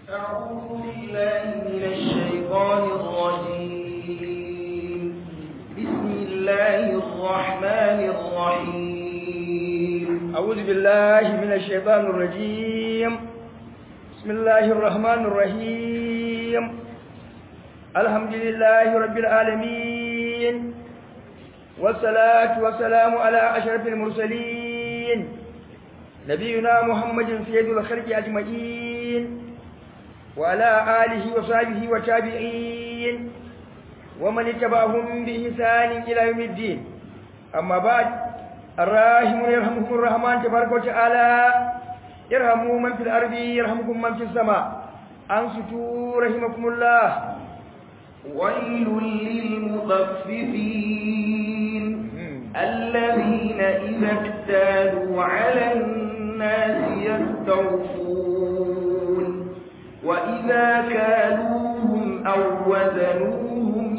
أعوذ بالله من الشيطان الرجيم بسم الله الرحمن الرحيم أعوذ بالله من الشيطان الرجيم بسم الله الرحمن الرحيم الحمد لله رب العالمين والصلاة والسلام على أشرف المرسلين نبينا محمد سيد الخلق أجمعين وعلى آله وصحبه وتابعين ومن اتبعهم بإحسان إلى يوم الدين أما بعد الراحمون يرحمكم الرحمن تبارك وتعالى يرحموا من في الأرض يرحمكم من في السماء أنصتوا رحمكم الله ويل للمطففين الذين إذا اكتالوا على الناس يستوفون وإذا كالوهم أو وزنوهم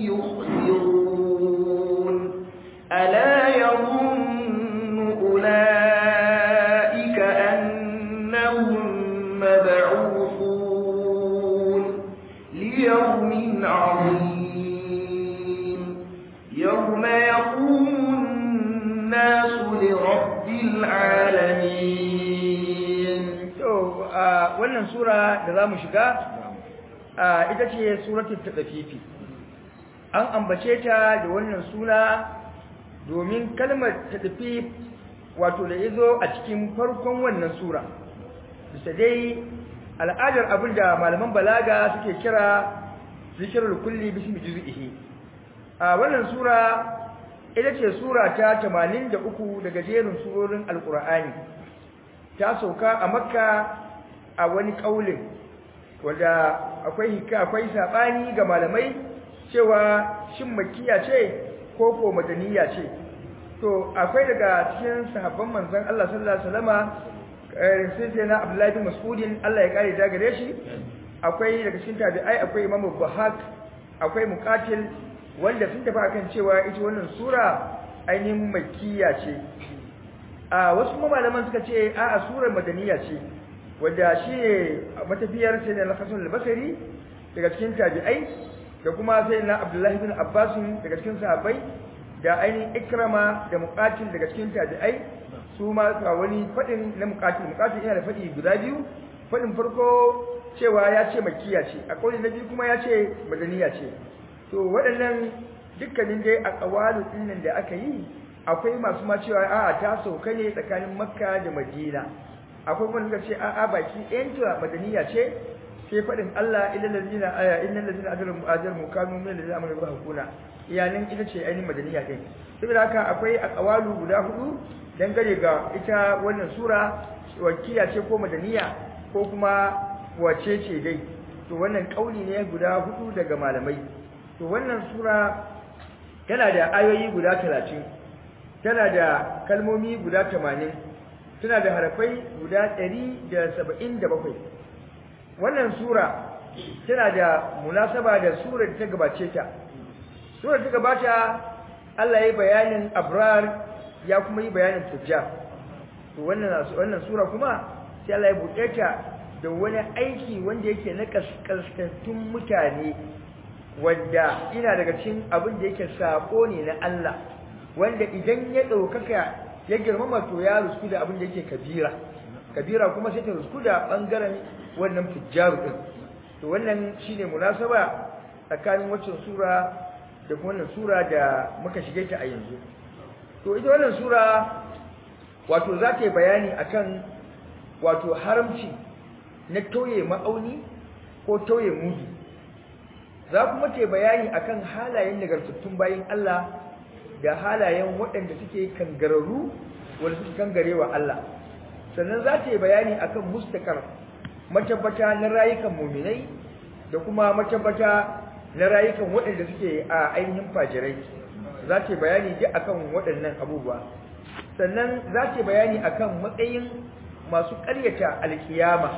يخسرون ألا يظن أولئك أنهم مبعوثون ليوم عظيم يوم يقوم الناس لرب العالمين to a wannan sura da zamu shiga a ita ce suratul tadafifi an ambace ta da wannan suna domin kalmar tadafif wato da yazo a cikin farkon wannan sura bisa dai al'adar abinda malaman balaga suke kira zikrul kulli bismi juz'ihi a wannan sura ita ce sura ta 83 daga jerin surorin alqur'ani ta sauka a makka a wani kaulin wanda akwai hika akwai sabani ga malamai cewa shin makkiya ce ko ko madaniya ce to akwai daga cikin sahabban manzon Allah sallallahu alaihi wasallama sai na Abdullahi bin Mas'udin Allah ya kare daga gare shi akwai daga cikin tabi'ai akwai Imam Buhak akwai Muqatil wanda sun tafi akan cewa ita wannan sura ainihin makkiya ce a wasu malaman suka ce a a surar madaniya ce wanda shi ne matafiyar sai na Hasan al-Basri daga cikin tabi'ai da kuma sai na Abdullahi bin Abbas daga cikin sahabbai da ainihin Ikrama da Muqatil daga cikin tabi'ai su ma ga wani fadin na Muqatil Muqatil yana da fadi guda biyu fadin farko cewa ya ce makkiya ce a kauli na biyu kuma ya ce madaniya ce to waɗannan dukkanin dai a ƙawalu ɗinnan da aka yi akwai masu ma cewa a'a ta sauka ne tsakanin makka da madina akwai wanda suka ce a'a baki ɗayanta madaniya ce sai faɗin Allah illal ladina aya innal ladina ajramu ajramu kanu min alladina amanu bi hukuna iyalan ita ce ainihin madaniya din saboda haka akwai a ƙawalu guda hudu dangane ga ita wannan sura wakiya ce ko madaniya ko kuma wace ce dai to wannan kauli ne guda hudu daga malamai to wannan sura tana da ayoyi guda talatin tana da kalmomi guda tamanin tana da harafai guda ɗari da saba'in da bakwai wannan sura tana da munasaba da surar da ta gabace ta surar ta gabata Allah ya bayanin abrar ya kuma yi bayanin tujjar to wannan wannan sura kuma sai Allah ya buɗe ta da wani aiki wanda yake na kaskantun mutane wanda ina daga cikin abin da yake sako ne na Allah wanda idan ya ɗaukaka ya girmama to ya rusku da abin da yake kabira kabira kuma sai ta rusku da ɓangaren wannan fujjaru ɗin to wannan shine munasaba tsakanin waccan sura da kuma wannan sura da muka shige ta a yanzu to ita wannan sura wato za ta yi bayani akan wato haramci na tauye ma'auni ko tauye mudu za kuma ce bayani akan halayen nagartattun bayin Allah da halayen waɗanda suke kangararru wanda suke kangarewa Allah sannan za ta yi bayani akan mustakar matabbata na rayukan muminai da kuma matabbata na rayukan waɗanda suke a ainihin fajirai za ta yi bayani duk akan waɗannan abubuwa sannan za ta yi bayani akan matsayin masu ƙaryata alkiyama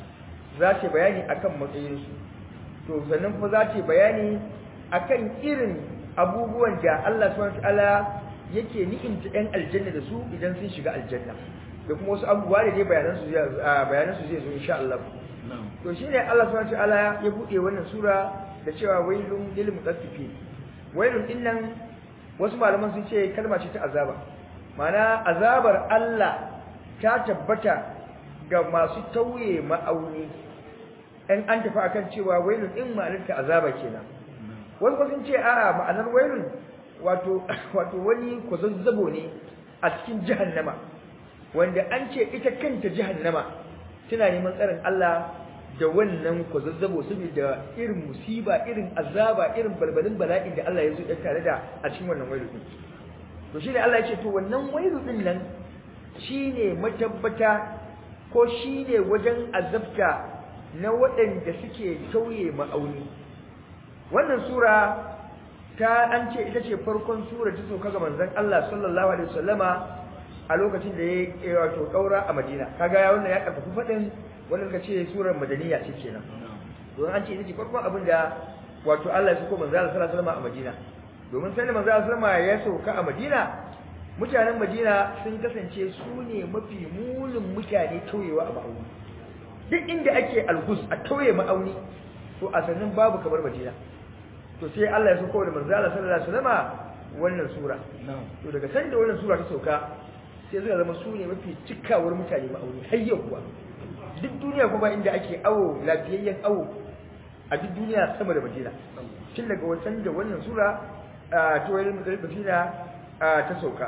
za ta yi bayani akan matsayinsu to sannan kuma za ta bayani akan irin abubuwan da Allah subhanahu wataala yake ni'imta ɗan aljanna da su idan sun shiga aljanna da kuma wasu abubuwa da dai bayanan su zai bayanan su zai zo insha Allah to shine Allah subhanahu wa ta'ala ya bude wannan sura da cewa wailun lil mutaffifin wailun dinnan wasu malaman sun ce kalma ce ta azaba mana azabar Allah ta tabbata ga masu tauye ma'auni in an tafi akan cewa wailun din ma'anarta azaba kenan wasu kuma sun ce a'a ma'anar wailun wato wato wani kwazazzabo ne a cikin jahannama wanda an ce ita kanta jahannama tana neman tsarin Allah da wannan kwazazzabo saboda irin musiba irin azaba irin balbalin bala'in da Allah ya zo ya tare da a cikin wannan wailu din to shine Allah ya ce to wannan wailu din nan shine matabbata ko shine wajen azabta na waɗanda suke tauye ma'auni wannan sura ta an ce ita ce farkon sura ta sauka ga manzon Allah sallallahu alaihi wasallama a lokacin da ya wato kaura a Madina kaga ya wannan ya karfafa fadin wannan ka ce surar madaniya ce kenan don an ce ita ce farkon abin da wato Allah ya sako manzon Allah sallallahu alaihi wasallama a Madina domin sai manzon Allah sallallahu alaihi ya sauka a Madina mutanen Madina sun kasance su ne mafi mulin mutane tauyewa a ma'auni duk inda ake algus a tauye ma'auni to a sannan babu kamar Madina to sai Allah ya sako da manzo Allah sallallahu alaihi wasallama wannan sura to daga san da wannan sura ta sauka sai suka zama su ne mafi cikawar mutane ma'auni har yau kuwa duk duniya kuma inda ake awo lafiyayyen awo a duk duniya sama da Madina tun daga wancan da wannan sura ta wayar Madina ta sauka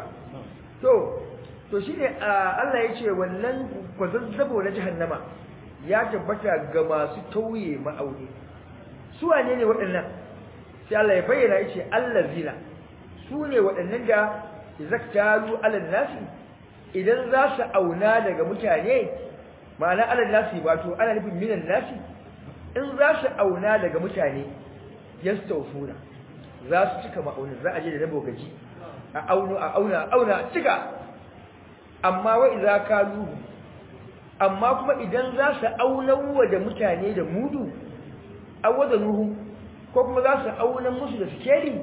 to to shine Allah ya ce wannan kwazazzabo na jahannama ya tabbata ga masu tauye ma'auni su wane ne waɗannan sai Allah ya bayyana yace allazina su ne waɗannan da zaktalu alal nasi idan za su auna daga mutane ma'ana alal nasi wato ana nufin minan nasi in za su auna daga mutane yastawfuna za su cika ma'aunin za a je da rabo gaji a auno a auna a auna a cika amma wa idza kalu amma kuma idan za su aunawa da mutane da mudu awada nuhu ko kuma za su auna musu da sikeli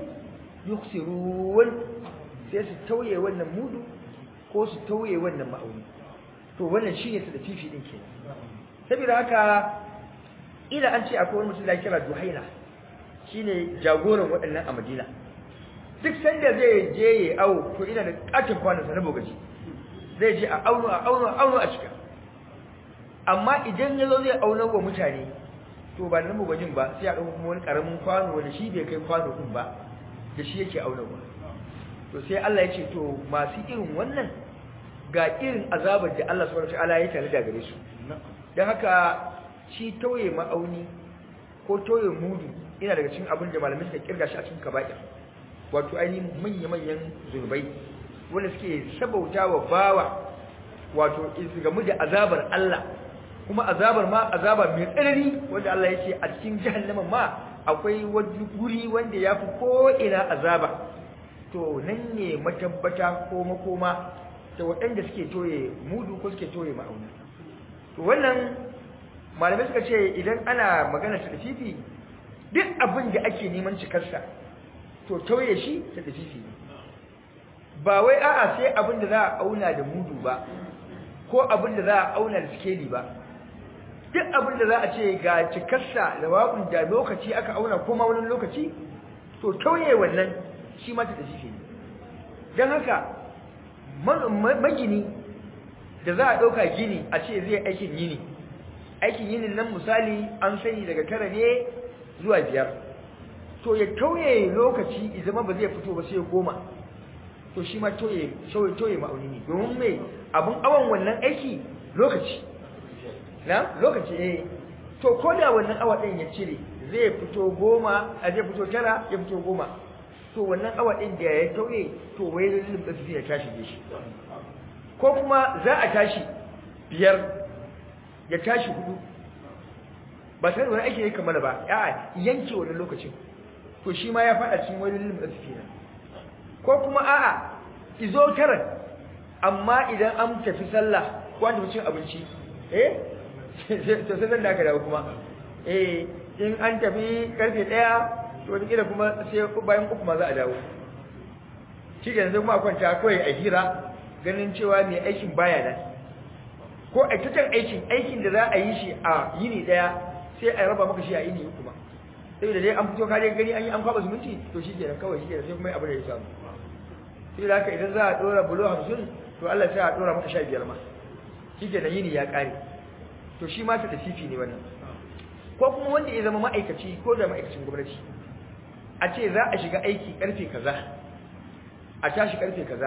yuksirun sai su tauye wannan mudu ko su tauye wannan ma'auni to wannan shine su da fifi din kenan saboda haka ila an ce akwai wani mutum da kira Duhaina shine jagoran waɗannan a Madina duk sanda zai je ya awo to ina da katin kwanan sa na bogaji zai je a auno a auno a auno a cika amma idan ya zo zai auna wa mutane to ba nan bugajin ba sai a ɗauko kuma wani ƙaramin kwano wanda shi bai kai kwano ɗin ba da shi yake auna ba to sai Allah ya ce to masu irin wannan ga irin azabar da Allah subhanahu wataala ya tare da gare su dan haka shi tauye ma'auni ko tauye mudu ina daga cikin abin da malamai suka kirga shi a cikin kaba'ir wato ainihin manya-manyan zurbai wanda suke sabautawa bawa wato su gamu da azabar Allah kuma azabar ma azaba mai tsanani wanda Allah ya ce a cikin jahannama ma akwai wani guri wanda ya fi ko'ina azaba to nan ne matabbata ko makoma da waɗanda suke toye mudu ko suke toye ma'auni to wannan malamai suka ce idan ana magana ta tafifi duk abin da ake neman cikarsa to toye shi ta tafifi ba wai a'a sai abin da za a auna da mudu ba ko abin da za a auna da sikeli ba duk abin da za a ce ga cikarsa da waƙun da lokaci aka auna kuma wani lokaci to tauye wannan shi ma ta tafi ne don haka magini da za a ɗauka gini a ce zai aikin yini aikin yinin nan misali an sani daga tara ne zuwa biyar to ya tauye lokaci zama ba zai fito ba sai goma to shi ma tauye tauye ma'auni ne domin mai abin awon wannan aiki lokaci na lokaci eh to ko da wannan awa ɗin ya cire zai fito goma a zai fito tara ya fito goma to wannan awa ɗin da ya tauye to wai lullum da su ya tashi da shi ko kuma za a tashi biyar ya tashi hudu ba sai wani ake yi kamar ba a yanke wannan lokacin to shi ma ya faɗa cikin wani lullum da su ko kuma a'a izo tara amma idan an tafi sallah ko an tafi cin abinci eh to sai da aka dawo kuma eh in an tafi karfe daya to wani kila kuma sai bayan uku ma za a dawo shi ke yanzu kuma kwanta kawai a hira ganin cewa mai aikin baya nan ko aikatan aikin aikin da za a yi shi a yini daya sai a raba maka shi a yini uku ba saboda dai an fito kare gani an yi an kwaba zumunci to shi kenan kawai shi kenan sai kuma abu da ya samu sai da haka idan za a dora bulo hamsin to Allah sai a dora maka sha biyar ma shi kenan yini ya kare to shi ma ta tafifi ne wannan ko kuma wanda ya zama ma'aikaci ko da ma'aikacin gwamnati a ce za a shiga aiki karfe kaza a tashi karfe kaza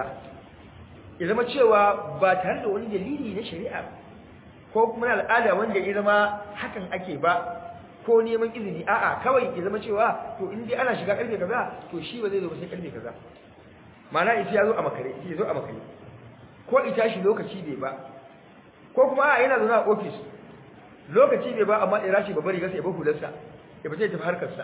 ya zama cewa ba tare da wani dalili na shari'a ko kuma na al'ada wanda ya zama hakan ake ba ko neman izini a'a kawai ya zama cewa to in dai ana shiga karfe kaza to shi ba zai zo ba sai karfe kaza ma'ana ita ya zo a makare ita ya zo a makare ko ita shi lokaci bai ba ko kuma a'a yana zaune a ofis lokaci bai ba amma ira shi babbar rigarsa ya ba hularsa ya fita ya tafi harkarsa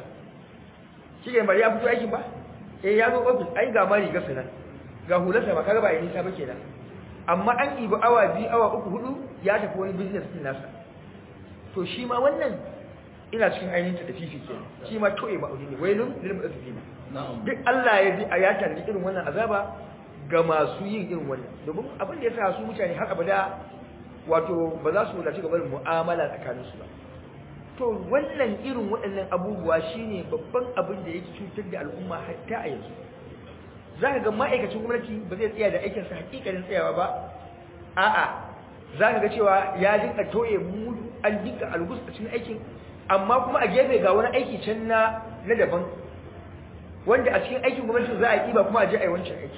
shi ne bari ya fito aikin ba eh ya zo ofis ai ga ma rigarsa nan ga hularsa ba kaga ba ya nisa ba kenan amma an ibi awa biyu awa uku hudu ya tafi wani business din nasa to shi ma wannan ina cikin ainihin ta tafifi kenan shi ma toye ma'auni ne wailun lil mutaffifin duk Allah ya ji a ya tanni irin wannan azaba ga masu yin irin wannan domin abin da ya sa su mutane har abada wato ba za su wadace ga barin mu'amala tsakanin su ba to wannan irin waɗannan abubuwa shine babban abin da yake cutar da al'umma hatta a yanzu za ka ga ma'aikacin gwamnati ba zai tsaya da aikinsa hakikalin tsayawa ba a'a za ka ga cewa ya dinka toye mudu an dinka algus a cikin aikin amma kuma a gefe ga wani aiki can na na daban wanda a cikin aikin gwamnati za a yi ba kuma a je a yi wancan aiki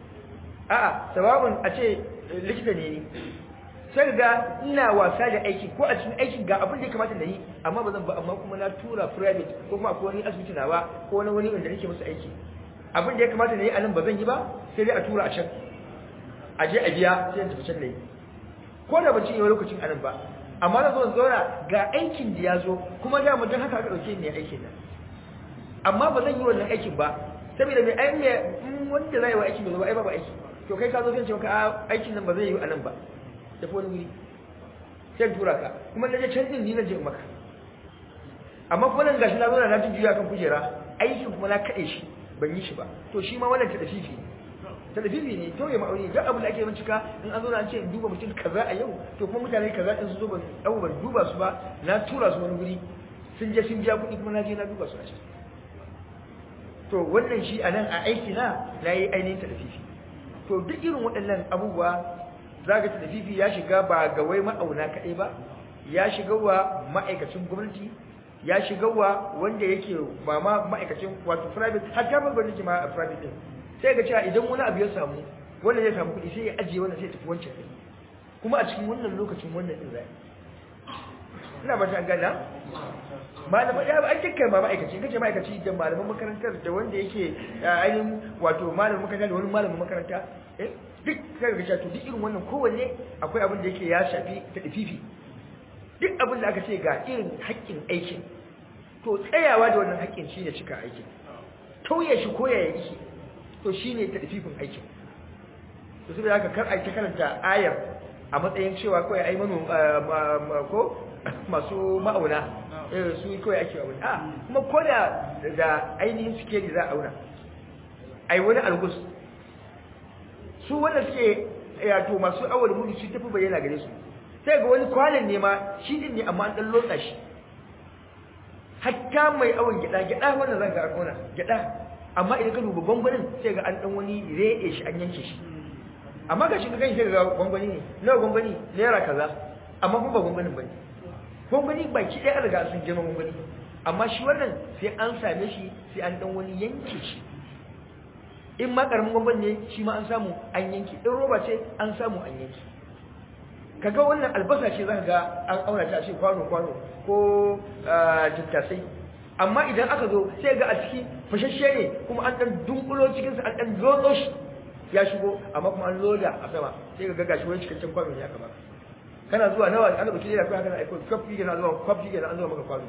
a'a sababin a ce likita ne ni sai ga ina wasa da aiki ko a cikin aikin ga abin da ya kamata na yi amma ba zan ba amma kuma na tura private ko kuma akwai wani asibiti na ba ko wani wani wanda nake musu aiki abin da ya kamata na yi a nan ba zan yi ba sai dai a tura a can a je a biya sai in tafi can na yi ko da ban ci yau lokacin a nan ba amma na zo in zauna ga aikin da ya zo kuma da mutum haka aka ɗauke ni aikin nan amma ba zan yi wannan aikin ba saboda mai ai mai wanda za yi wa aiki mai zo ba ai ba ba aiki to kai ka zo sai ce maka aikin nan ba zai yi a nan ba tafi wani wuri sai tura ka kuma na je can din ni na je maka amma kuma nan gashi na zo na jujjuya kan kujera aikin kuma na kaɗe shi ban yi shi ba to shi ma wannan tadafifi ne tadafifi ne to ya ma'auni duk abin da ake bincika in an zo na an ce in duba mutum kaza a yau to kuma mutane kaza din su zo ban dau ban duba su ba na tura su wani guri sun je sun biya kuɗi kuma na je na duba su a can to wannan shi a nan a aiki na na yi ainihin tadafifi to duk irin waɗannan abubuwa zaga tadafifi ya shiga ba ga wai ma'auna kaɗai ba ya shiga wa ma'aikacin gwamnati ya shiga wa wanda yake ba ma ma'aikacin wato private har ta babbar nake ma a private din sai ga cewa idan wani abu ya samu wanda zai samu kuɗi sai ya ajiye wannan sai ya tafi wancan din kuma a cikin wannan lokacin wannan din zai ina ba ta gana malaman ya ba an dukkan ma ma'aikaci kace ma'aikaci da malaman makarantar da wanda yake ainihin wato malamin makaranta da wani malamin makaranta eh duk kai ga cewa to duk irin wannan kowanne akwai abin da yake ya shafi ta dafifi duk abin da aka ce ga irin haƙƙin aikin to tsayawa da wannan haƙƙin shine cika aikin tauye shi ko ya yi to shine tadfifin aikin to sai haka kar ai ta karanta ayar a matsayin cewa kawai ai manu ko masu ma'auna eh su kawai ake auna a kuma ko da da ainihin sikeli za a auna ai wani algus su wanda suke yato masu awal mudu su tafi bayyana gare su sai ga wani kwanan ne ma shi din ne amma an dan lotsa shi hatta mai awon gida gida wannan zan ga an kona gida amma idan ka duba gwangwanin sai ga an dan wani rede shi an yanke shi amma ga shi ga sai ga gwangwani ne nawa gwangwani naira kaza amma kuma ba gwangwanin bane gwangwani baki ɗaya an riga sun girma gwangwani amma shi wannan sai an same shi sai an dan wani yanke shi in ma karamin gwangwani ne shi ma an samu an yanke in roba ce an samu an yanke kaga wannan albasa ce zaka ga an auna ta ce kwano kwano ko tattasai amma idan aka zo sai ga a ciki fashashe ne kuma an dan dunkulo cikin sa an dan lotso shi ya shigo amma kuma an loda a sama sai ga gashi wani cikakken kwano ne aka baka kana zuwa nawa an dauki leda kai kana aiko kafi kana zuwa kafi kana an zuwa maka kwano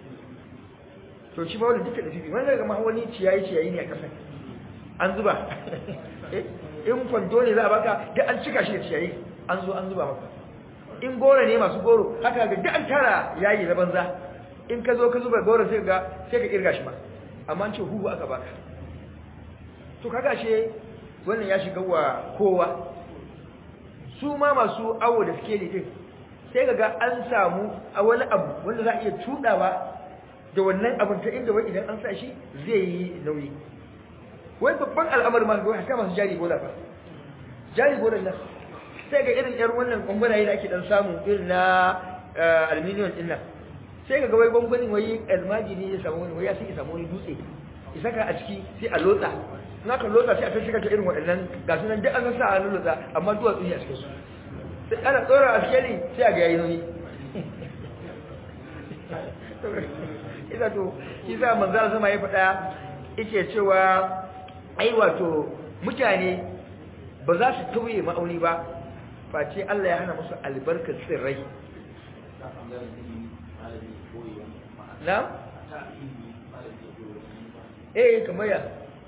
to shi ba wannan duka da fifi wannan ga ma wani ciyayi ciyayi ne a kasan an zuba in kwando ne za a baka duk an cika shi da ciyayi an zo an zuba maka in goro ne masu goro haka ga duk an tara yayi na banza in ka zo ka zuba goro sai ga sai ka kirga shi ma amma an ce huhu aka baka to kaga she wannan ya shiga wa kowa su ma masu awo da suke din sai ga an samu a wani abu wanda za a iya tudawa da wannan abin ta inda wai idan an sa shi zai yi nauyi wai babban al'amari ma ga haka masu jari bola fa jari bola nan sai ga irin yar wannan gwangwanaye da ake dan samu irin na aluminium din nan sai ga wai gwangwanin wai almaji ne ya samu wani wai ya sai ya samu wani dutse ya saka a ciki sai a lotsa in aka lotsa sai a ta shiga ta irin waɗannan ga su nan duk an sa a lotsa amma duwatsu ne a cikin su sai ana tsora a skeli sai a ga yayi nauyi ita to shi sa manzara sama ya faɗa yake cewa ai wato mutane ba za su tauye ma'auni ba face Allah ya hana musu albarkar tsirrai na? eh kamar ya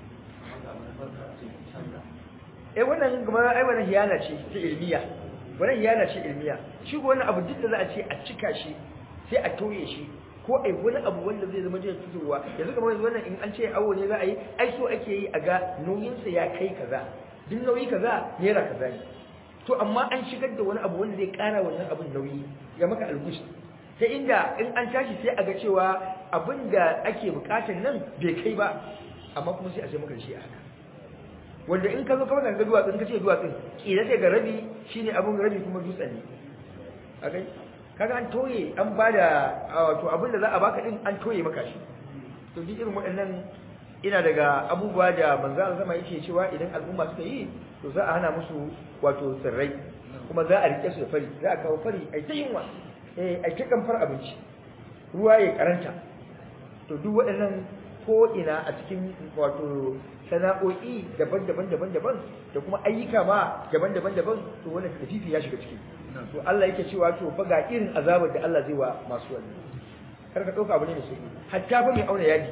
eh wannan kamar ai wannan hiyana ce ta ilmiya wannan hiyana ce ilmiya shi ko wannan abu duk da za a ce a cika shi sai a tauye shi ko ai wani abu wanda zai zama jin fitowa yanzu kamar yanzu wannan in an ce awo ne za a yi ai so ake yi a ga nauyinsa ya kai kaza duk nauyi kaza naira kaza ne to amma an shigar da wani abu wanda zai kara wannan abin nauyi ya maka algush ta inda in an tashi sai a ga cewa abin da ake bukatan nan bai kai ba amma kuma sai a sai maka shi a haka wanda in ka zo ka ga duwatsun ka ce duwatsun kila sai ga rabi shine abin rabi kuma dutsen ne akai kaga an toye an bada wato abin da za a baka din an toye maka shi to duk irin waɗannan ina daga abubuwa da manzo Allah zama yake cewa idan al'umma suka yi to za a hana musu wato tsirrai kuma za a rike su da fari za a kawo fari ai ta yunwa eh ai ta kamfar abinci ruwa ya karanta to duk waɗannan ko ina a cikin wato sana'o'i daban-daban daban-daban da kuma ayyuka ma daban-daban daban to wannan tafifi ya shiga ciki to Allah yake cewa to fa ga irin azabar da Allah zai wa masu wannan kar ka dauka abu ne da shi hatta fa mai auna yadi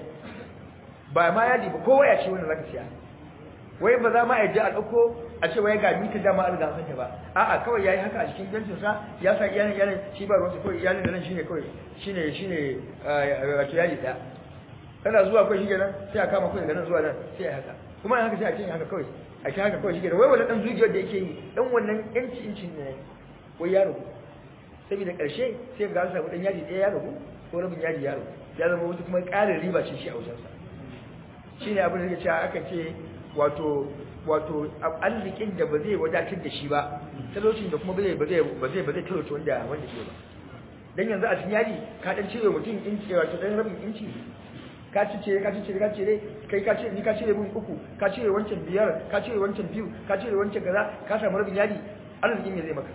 ba ma yadi ba kowa ya ce wannan zaka siya wai ba za ma a ji a dauko a ce wai ga mita dama an riga san ta ba a'a kawai yayi haka a cikin jancin sa ya sa iyalin iyalin shi ba ruwansa kawai iyalin da nan shine kawai shine shine wato yadi da kana zuwa kawai shige nan sai a kama kawai daga nan zuwa nan sai a haka kuma haka sai a ce haka kawai a ce haka kawai shige wai wannan dan zugiyar da yake yi dan wannan yanci incin ne wai ya ragu saboda ƙarshe sai ga an samu dan yadi ɗaya ya ragu ko rabin yadi ya ragu ya zama wata kuma ƙarin riba ce shi a wajensa shi ne abin da ya ce aka ce wato wato arzikin da ba zai wadatar da shi ba talaucin da kuma ba zai ba zai ba zai ba zai talauci wanda wanda ke ba dan yanzu a cikin yadi ka dan cire mutum inci wato dan rabin inci ka ci ce ka ci ce ka cire kai ka ce ni ka cire mun uku ka cire wancan biyar ka cire wancan biyu ka cire wancan kaza ka samu rabin yadi arzikin me zai maka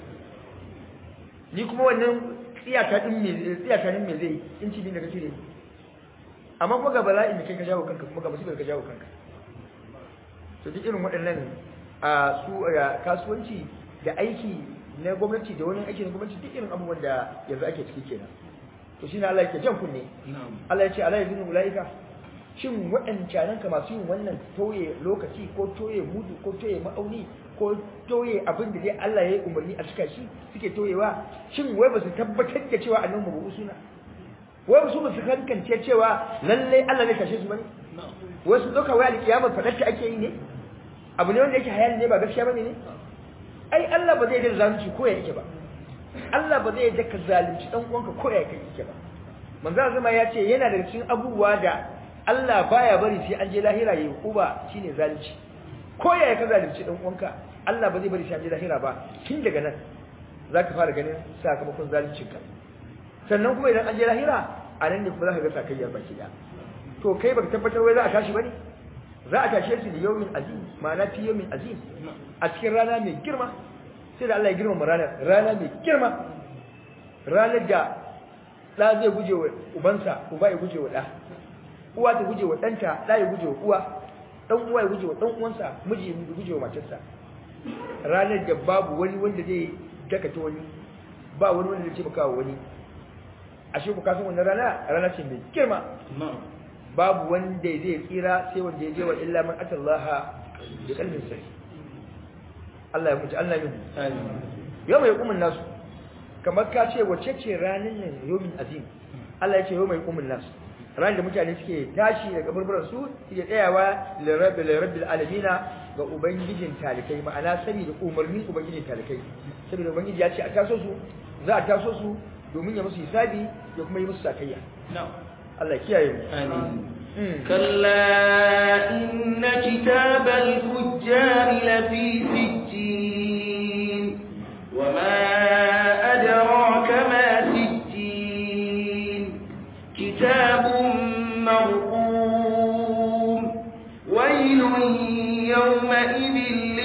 ni kuma wannan tsiyata din me tsiyata din me zai inci din da ka cire amma kuma ga bala'in da kai ka jawo kanka kuma ga musibar ka jawo kanka to duk irin waɗannan a su kasuwanci da aiki na gwamnati da wani aiki na gwamnati duk irin abubuwan da yanzu ake ciki kenan to shine Allah yake jan kunne Allah ya ce ala yazinu ulaika shin waɗancan ka masu yin wannan toye lokaci ko toye mudu ko toye ma'auni ko toye abin da dai Allah ya yi umarni a cika shi suke toyewa shin wai ba su tabbatar da cewa annabi mu suna wai su ba su kankance cewa lalle Allah ne kashe su bane wai su doka wai alkiyama fadar ta ake yi ne abu ne wanda yake hayali ne ba gaskiya bane ne ai Allah ba zai da zalunci ko ya yake ba Allah ba zai da ka zalunci dan uwanka ko ya yake ba manzo zama ya ce yana daga cikin abubuwa da Allah baya bari sai an je lahira yayi kuba shine zalunci ko ya ka zalunci dan uwanka Allah ba zai bari sai an je lahira ba tun daga nan zaka fara ganin sakamakon zaluncinka sannan kuma idan an je lahira a nan ne kuma za ka ga sakayyar baki da to kai baka tabbatar wai za a tashi bane za a tashe su da yawmin azim ma'ana fi yawmin azim a cikin rana mai girma sai da Allah ya girma ranar rana mai girma ranar da ɗa zai guje wa ubansa uba ya guje wa ɗa uwa ta guje wa ɗanta ɗa ya guje wa uwa ɗan uwa ya guje wa ɗan uwansa miji ya guje wa matarsa ranar da babu wani wanda zai dakata wani ba wani wanda zai taimaka wa wani ashe ku kasan wannan rana rana ce mai girma babu wanda zai tsira sai wanda ya je wa illa man atallaha bi qalbin sahih Allah ya mutu Allah ya yau mai hukumin nasu kamar ka ce wace ce ranin nan yawmin azim Allah ya ce yau mai hukumin nasu ran da mutane suke tashi daga burburan su suke tsayawa lirabbil lirabbil alamina ga ubangijin talikai ma'ana saboda umarnin ubangijin talikai saboda ubangiji ya ce a taso su za a taso su domin ya musu hisabi ya kuma yi musu sakayya Allah kiyaye mu amin Mm. كلا إن كتاب الفجار لفي سجين وما أدراك ما سجين كتاب مرقوم ويل يومئذ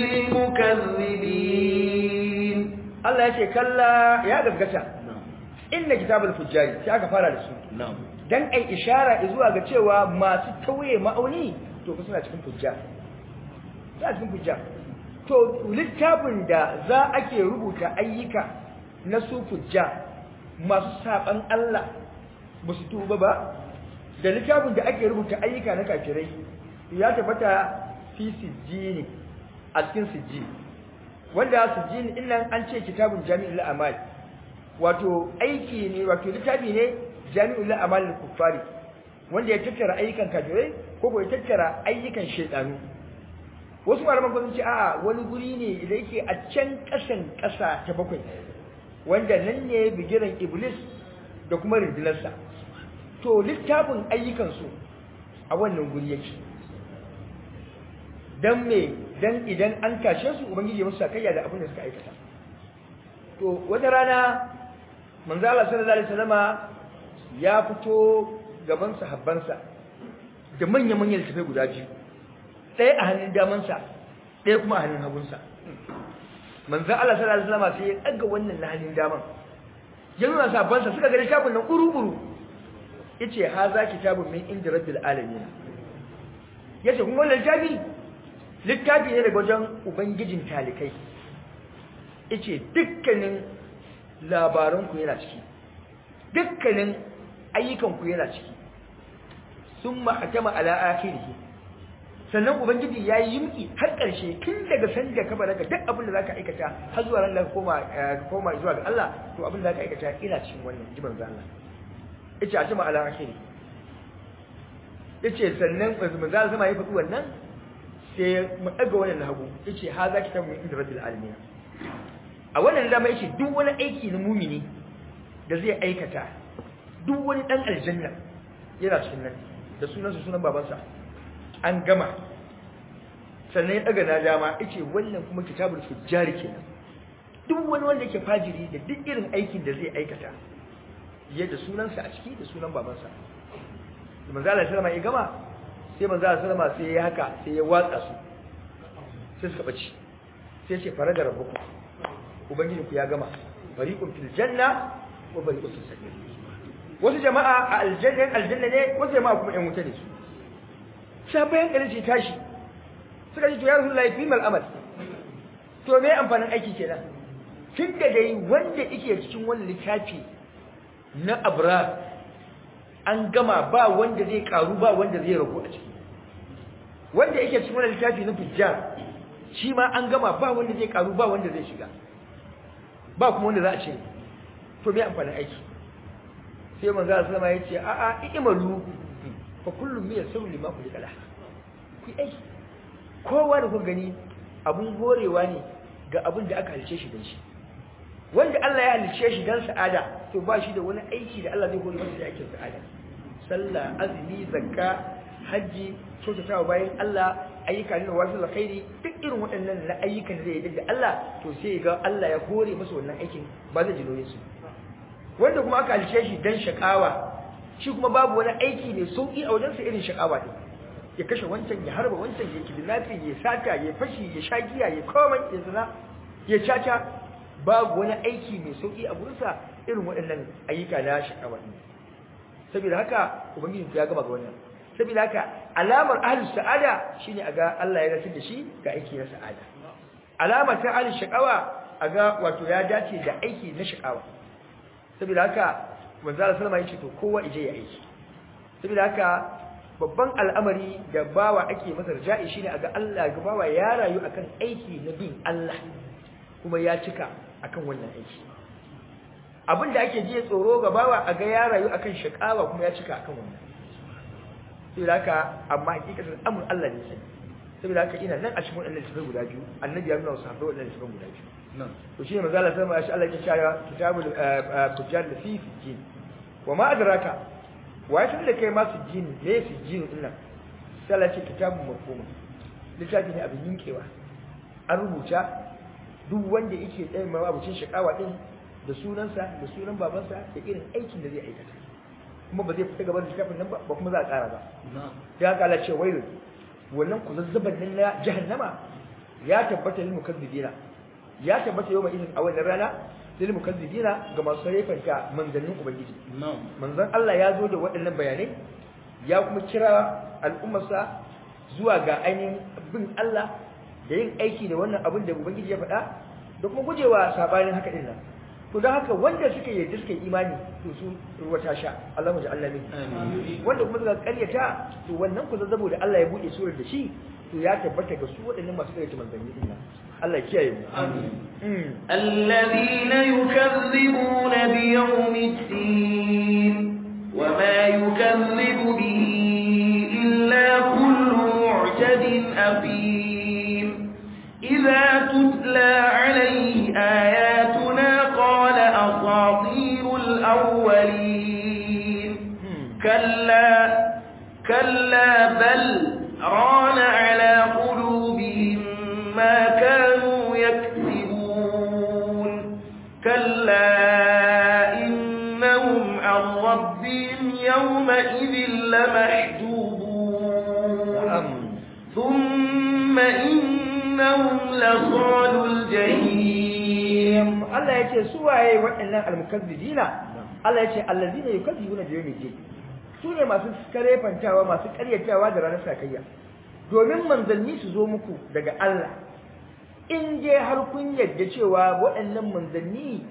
للمكذبين Allah ya ce kalla ya gaskata inna kitabul fujjari sai aka fara da su نعم dan ai ishara zuwa ga cewa masu tauye ma'auni to fa suna cikin fujja suna cikin fujja to littafin da za ake rubuta ayyuka na su fujja masu saban Allah ba su tuba ba da littafin da ake rubuta ayyuka na kafirai ya tabbata fi sijjini a cikin sijjini wanda sijjini din nan an ce kitabun jami'ul amal wato aiki ne wato littafi ne jami'ul amal kuffari wanda ya tattara ayyukan kafirai ko ko ya tattara ayyukan shaytanu wasu malaman kuma sun ce a'a wani guri ne da yake a can kasan kasa ta bakwai wanda nan ne bigiran iblis da kuma rindinarsa to littafin ayyukansu a wannan guri yake dan me dan idan an kashe su ubangiji ya musu sakayya da abin da suka aikata to wata rana manzo Allah sallallahu alaihi wasallama ya fito gaban sahabbansa da manya-manyan littafai guda biyu ɗaya a hannun damansa ɗaya kuma a hannun hagunsa manzo Allah sallallahu alaihi wasallama sai ya ɗaga wannan na hannun daman ya nuna sahabbansa suka ga littafin nan uru-uru yace haza kitabun min inda rabbil alamin yace kun wannan littafi littafi ne daga wajen ubangijin talikai yace dukkanin labaranku yana ciki dukkanin ayyukanku yana ciki summa atama ala akhirih sannan ubangiji ya yi yimki har ƙarshe tun daga sanda ka balaga duk abin da zaka aikata har zuwa ran da ka koma ka koma zuwa ga Allah to abin da zaka aikata ina cikin wannan jiban za Allah yace atama ala akhirih yace sannan manzo Allah sama ya faɗi wannan sai mu daga wannan hagu yace ha za ki tamu inda rabbil alamin a wannan dama yace duk wani aiki na mumini da zai aikata duk wani dan aljanna yana cikin nan da sunansa sunan babansa an gama sannan ya daga na dama yace wannan kuma kitabul fujjari kenan duk wani wanda yake fajiri da duk irin aikin da zai aikata yadda sunansa a ciki da sunan babansa da manzo Allah sallama ya gama sai manzo Allah sallama sai ya haka sai ya watsa su sai suka bace sai ya ce faraga rabbukum ubangiji ku ya gama fariqun fil janna wa fariqun fis sa'ir wasu jama'a a aljanna aljanna ne wasu jama'a kuma ɗan wuta ne su sai bayan gari ce tashi suka ce to ya rasulullahi fi mal amal to me amfanin aiki kenan tun da dai wanda yake cikin wannan littafi na abrar an gama ba wanda zai karu ba wanda zai ragu a ciki wanda yake cikin wannan littafi na fujjar shi ma an gama ba wanda zai karu ba wanda zai shiga ba kuma wanda za a ce to me amfanin aiki sai manzo Allah sallama yace a a imalu fa kullum min yasru lima kulli kala ku aiki kowa da ku gani abun horewa ne ga abin da aka halice shi dan shi wanda Allah ya halice shi dan sa'ada to ba shi da wani aiki da Allah zai hore masa da aikin sa'ada sallah azumi zakka haji kyautatawa bayan Allah ayyuka ne wasu alkhairi duk irin waɗannan na ayyukan da zai yi da Allah to sai ga Allah ya hore masa wannan aikin ba zai jinoye su wanda kuma aka halice shi dan shakawa shi kuma babu wani aiki ne sauki a wajensa irin shakawa ne ya kashe wancan ya harba wancan ya kidnapping ya sata ya fashi ya shagiya ya komai ya zina ya caca babu wani aiki mai sauki a gurinsa irin waɗannan ayyuka na shakawa ne saboda haka ubangiji ya gama ga wannan saboda haka alamar ahlus sa'ada shine aga Allah ya rasar da shi ga aiki na sa'ada alamar ta ahlus shakawa aga wato ya dace da aiki na shakawa saboda haka manzo Allah sallama yace to kowa ije ya aiki saboda haka babban al'amari da bawa ake masa raja'i shine aga Allah ga bawa ya rayu akan aiki na bin Allah kuma ya cika akan wannan aiki abinda ake ji tsoro ga bawa aga ya rayu akan shakawa kuma ya cika akan wannan saboda haka amma hakikatar amur Allah ne sai saboda haka ina nan a cikin wannan littafin guda biyu annabi ya nuna wasu sahabbai wannan littafin guda biyu to shine manzo Allah sama shi Allah ya cewa kitabul fujjar da fi sijjin wa ma adraka wa ya da kai ma sijjin ne sijjin din nan sai Allah ya ce kitabun mafhum littafi ne abin yinkewa an rubuta duk wanda yake tsaye ma abucin shakawa din da sunansa da sunan babansa da irin aikin da zai aikata kuma ba zai fita gaban littafin nan ba ba kuma za a tsara ba ya haka Allah ce wailun wannan kuzazzaban nan na jahannama ya tabbata lil mukazzibina ya tabbata yau mai izin a wannan rana lil mukazzibina ga masu rafanta manzannin ubangiji manzon Allah ya zo da waɗannan bayanai ya kuma kira al'ummarsa zuwa ga ainihin bin Allah da yin aiki da wannan abin da ubangiji ya faɗa da kuma gujewa sabanin haka din nan to don haka wanda suka yarda suka yi imani to su ruwa ta sha Allah mu ji Allah min wanda kuma suka karyata to wannan ku zazzabo da Allah ya bude surar da shi to ya tabbata ga su waɗannan masu karyata manzanni din nan Allah ya kiyaye mu amin الذين يكذبون بيوم الدين وما يكذب به إلا كل معتد أثيم إذا تتلى عليه آياتنا قال أساطير الأولين كلا كلا بل ران على قلوبهم ما كانوا يكسبون كلا إنهم عن ربهم يومئذ لمحجوبون ثم إنهم لصال الجحيم Allah ya ce su waye waɗannan almukazzibina Allah ya ce allazina yukazzibuna bi yawmid din su ne masu karefantawa masu karyatawa da ranar sakayya domin manzanni su zo muku daga Allah in je har kun yadda cewa waɗannan manzanni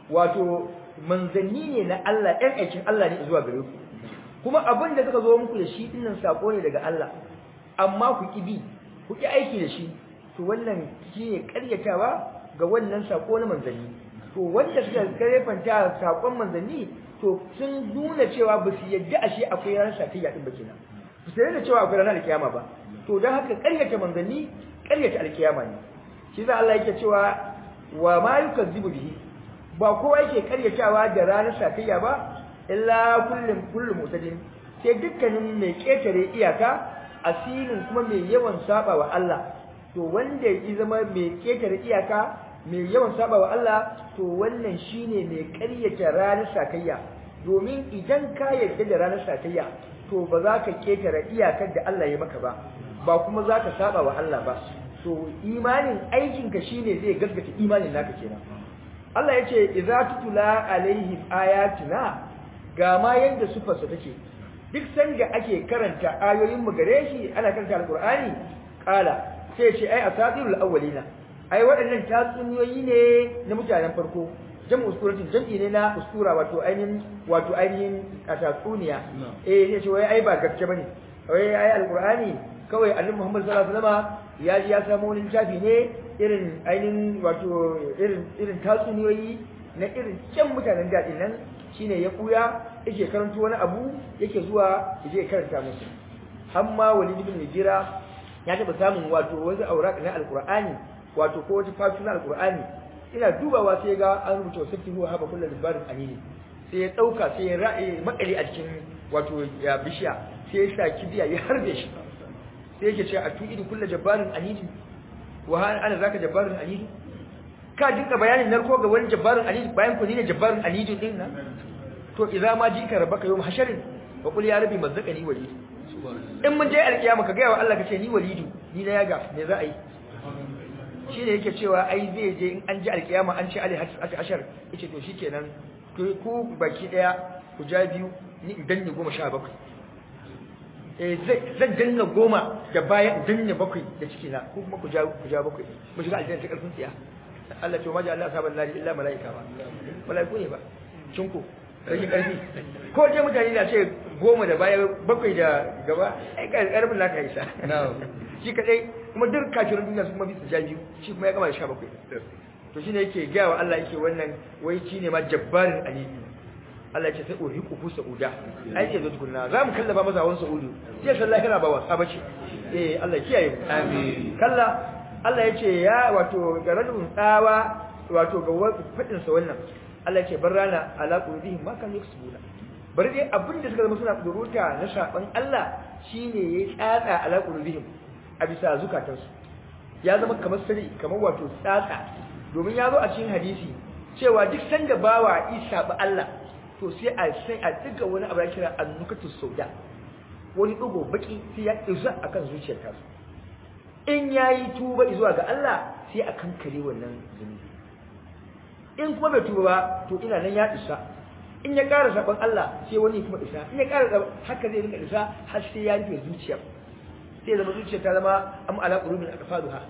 wato manzanni ne na Allah ɗan aikin Allah ne zuwa gare ku kuma abin da suka zo muku da shi dinnan sako ne daga Allah amma ku ki bi ku ki aiki da shi to wannan shine karyatawa ga wannan sako na manzanni to wanda suka karefanta sakon manzanni to sun nuna cewa ba su yadda ashe akwai ranar sakayya din ba kenan ba su yadda cewa akwai ranar alkiyama ba to don haka karyata manzanni karyata alkiyama ne shi za Allah yake cewa wa ma yukazzibu bihi ba kowa yake karyatawa da ranar sakayya ba illa kullum kullum mutadin sai dukkanin mai ketare iyaka asirin kuma mai yawan saba wa Allah to wanda ya zama mai ketare iyaka mai yawan saba wa Allah to wannan shine mai ƙaryata ranar sakayya domin idan ka yarda da ranar sakayya to ba za ka ketare iyakar da Allah ya maka ba ba kuma za ka saba wa Allah ba to imanin aikinka shine zai gaskata imanin naka kenan Allah ya ce idza tutula alaihim ayatuna ga ma yanda sufarsa take duk sanda ake karanta ayoyin mu gare shi ana karanta alqur'ani kala sai ce ai asatirul awwalina ai waɗannan tatsuniyoyi ne na mutanen farko jam'u usuratin jam'i ne na usura wato ainihin wato ainihin tatsuniya eh sai ce wai ai ba gaske bane wai ai alqur'ani kawai annabi Muhammad sallallahu alaihi wasallam ya ji ya samu wani littafi ne irin ainihin wato irin irin tatsuniyoyi na irin kyan mutanen daɗin nan shine ya kuya yake karanto wani abu yake zuwa yaje karanta musu amma walid ibn hijira ya taba samun wato wasu auraq na alqur'ani wato ko wata fatu na alqur'ani ina dubawa sai ga an rubuta sabti huwa haba kullu libarin anini sai ya dauka sai ya ra'ayi makali a cikin wato ya bishiya sai ya sa kibiya ya harbe shi sai yake cewa atu'idu kullu jabbarin anini wa ana zaka jabbarin anini ka dinka bayanin narko ga wani jabbarin anini bayan ku ne jabbarin anini din nan to idza ma jika rabbaka yawm hasharin fa qul ya rabbi mazzaqani walid in mun je alkiyama ka gaya wa Allah kace ni walidu ni na yaga me za a yi shine yake cewa ai zai je in an ji alkiyama an ce ali ashar yace to shikenan to ku baki daya ku ja biyu ni in danne goma sha bakwai eh zan danna goma da baya in danne bakwai da ciki na ko kuma ku ja ku ja bakwai mu shiga aljanna ta karfin tsiya Allah to maja Allah saban lari illa malaika ba malaiku ne ba cinku rage karfi ko je mutane na ce goma da baya bakwai da gaba ai karfin naka isa shi kadai kuma duk kafirin duniya su kuma bisa ja biyu shi kuma ya gama da sha bakwai to shine yake gaya wa Allah yake wannan wai shi ne ma jabbarin aliyu Allah ya ce sai uriku ku sauda ai ce zo tukunna za mu kallaba masa hawan saudu sai san lahira ba wasa bace eh Allah kiyaye mu amin kalla Allah ya ce ya wato garadun tsawa wato ga fadin sa wannan Allah ya ce barrana ala qulubihim ma kan yaksubuna bari dai abin da suka zama suna kuduruta na saban Allah shine yayi tsatsa ala qulubihim a bisa zukatansu ya zama kamar sari kamar wato tsatsa domin ya zo a cikin hadisi cewa duk sanda bawa isa ba Allah to sai a sai a diga wani abu da kira annukatus sauda wani dugo baki sai ya isa akan zuciyar ta in yayi tuba zuwa ga Allah sai a kankare wannan zunubi in kuma bai tuba ba to ina nan ya isa in ya ƙara saban Allah sai wani kuma isa in ya ƙara haka zai rinka isa har sai ya rufe zuciyar sai zama zuciyar ta zama am ala qulubin aqfaluha